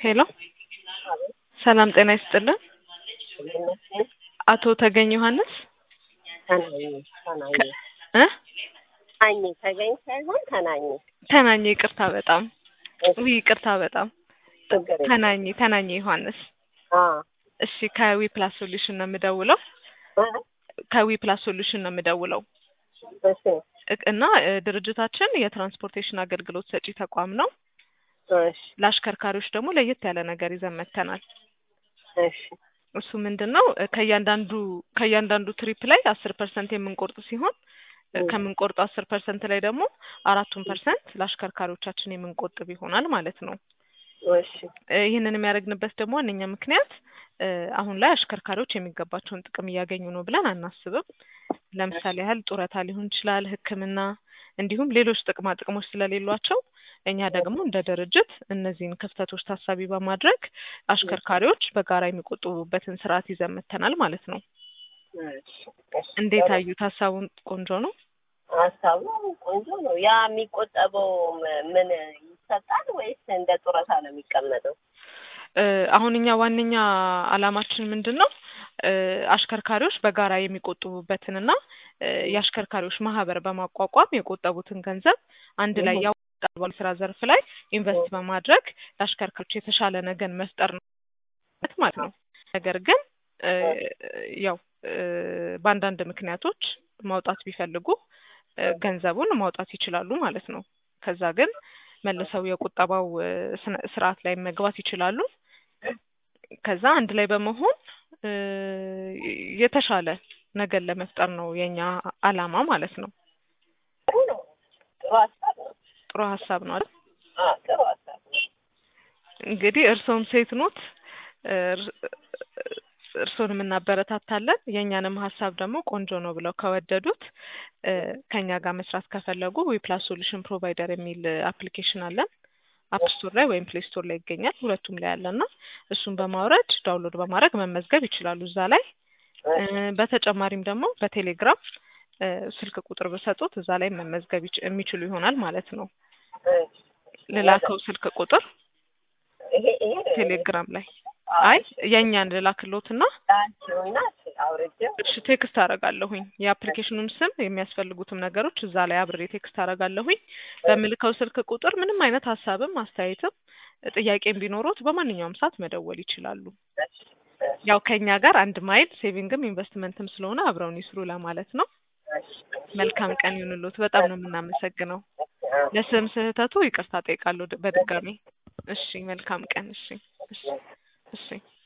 ሄሎ ሰላም ጤና ይስጥልን። አቶ ተገኝ ዮሐንስ ተናኝ ተናኝ እ ተናኝ ተገኝ ሳይሆን ተናኝ ተናኘ ይቅርታ በጣም ውይ ይቅርታ በጣም ችግር የለም። ተናኘ ተናኘ ዮሐንስ አ እሺ ከዊ ፕላስ ሶሉሽን ነው የምደውለው አ ከዊ ፕላስ ሶሉሽን ነው የምደውለው እሺ እቅ- እና እ፣ ድርጅታችን የትራንስፖርቴሽን አገልግሎት ሰጪ ተቋም ነው እሺ ለአሽከርካሪዎች ደግሞ ለየት ያለ ነገር ይዘን መጥተናል እሺ እሱ ምንድን ነው እ፣ ከእያንዳንዱ ከእያንዳንዱ ትሪፕ ላይ አስር ፐርሰንት የምንቆርጥ ሲሆን እ፣ እ። ከምንቆርጡ አስር ፐርሰንት ላይ ደግሞ አራቱን ፐርሰንት ለአሽከርካሪዎቻችን የምንቆጥብ ይሆናል ማለት ነው እሺ እ፣ ይህንን የሚያደርግንበት ደግሞ ዋነኛ ምክንያት እ፣ አሁን ላይ አሽከርካሪዎች የሚገባቸውን ጥቅም እያገኙ ነው ብለን አናስብም። ለምሳሌ ያህል ጡረታ ሊሆን ይችላል፣ ሕክምና እንዲሁም ሌሎች ጥቅማ ጥቅሞች ስለሌሏቸው እኛ ደግሞ እንደ ድርጅት እነዚህን ክፍተቶች ታሳቢ በማድረግ አሽከርካሪዎች በጋራ የሚቆጥቡበትን ስርዓት ይዘን መጥተናል ማለት ነው። እሺ እሺ። እንዴት አዩት? ሀሳቡን ቆንጆ ነው። ሀሳቡ ቆንጆ ነው። ያ የሚቆጠበው ም- ምን ይሰጣል ወይስ እንደ ጡረታ ነው የሚቀመጠው? እ፣ አሁን እኛ ዋነኛ አላማችን ምንድን ነው? እ፣ አሽከርካሪዎች በጋራ የሚቆጥቡበትንና እ፣ የአሽከርካሪዎች ማህበር በማቋቋም የቆጠቡትን ገንዘብ አንድ ላይ እህ። ያዋጣል ባለ ስራ ዘርፍ ላይ ኢንቨስት በማድረግ ለአሽከርካሪዎች የተሻለ ነገን መፍጠር ነው ማለት ነው። ነገር ግን እ፣ ያው እ፣ በአንዳንድ ምክንያቶች ማውጣት ቢፈልጉ እ፣ ገንዘቡን ማውጣት ይችላሉ ማለት ነው። ከዛ ግን መልሰው የቁጠባው እ፣ ስነ- ስርዓት ላይ መግባት ይችላሉ። ከዛ አንድ ላይ በመሆን እ፣ የተሻለ ነገር ለመፍጠር ነው የኛ አላማ ማለት ነው። ጥሩ ነው። ጥሩ ሀሳብ ነው። ጥሩ ሀሳብ ነው አይደል? አ ጥሩ ሀሳብ ነው። እንግዲህ እርስዎም ሴት ኖት፣ እር- እርስዎንም እናበረታታለን። የእኛንም ሀሳብ ደግሞ ቆንጆ ነው ብለው ከወደዱት እ፣ ከእኛ ጋር መስራት ከፈለጉ ዊፕላስ ሶሉሽን ፕሮቫይደር የሚል አፕሊኬሽን አለን። አፕ ስቶር ላይ ወይም ፕሌይ ስቶር ላይ ይገኛል። ሁለቱም ላይ ያለና እሱን በማውረድ ዳውንሎድ በማድረግ መመዝገብ ይችላሉ እዛ ላይ እ፣ በተጨማሪም ደግሞ በቴሌግራም እ፣ ስልክ ቁጥር በሰጡት እዛ ላይ መመዝገብ ይች- የሚችሉ ይሆናል ማለት ነው። እሺ። ልላከው ስልክ ቁጥር ይሄ ይሄ ቴሌግራም ላይ አይ የእኛን ልላክሎትና ላንቺውና አውርጄው እሺ ቴክስት አደርጋለሁኝ የአፕሊኬሽኑን ስም የሚያስፈልጉትም ነገሮች እዛ ላይ አብሬ ቴክስት አደርጋለሁኝ። በምልከው ስልክ ቁጥር ምንም አይነት ሀሳብም አስተያየትም ጥያቄም ቢኖሩት በማንኛውም ሰዓት መደወል ይችላሉ። እሺ፣ ያው ከእኛ ጋር አንድ ማይል ሴቪንግም ኢንቨስትመንትም ስለሆነ አብረውን ይስሩ ለማለት ነው። እሺ፣ መልካም ቀን ይሁንልዎት። በጣም ነው የምናመሰግነው። አ ለስም ስህተቱ ይቅርታ ጠይቃለሁ ድ- በድጋሚ። እሺ መልካም ቀን። እሺ እሺ እሺ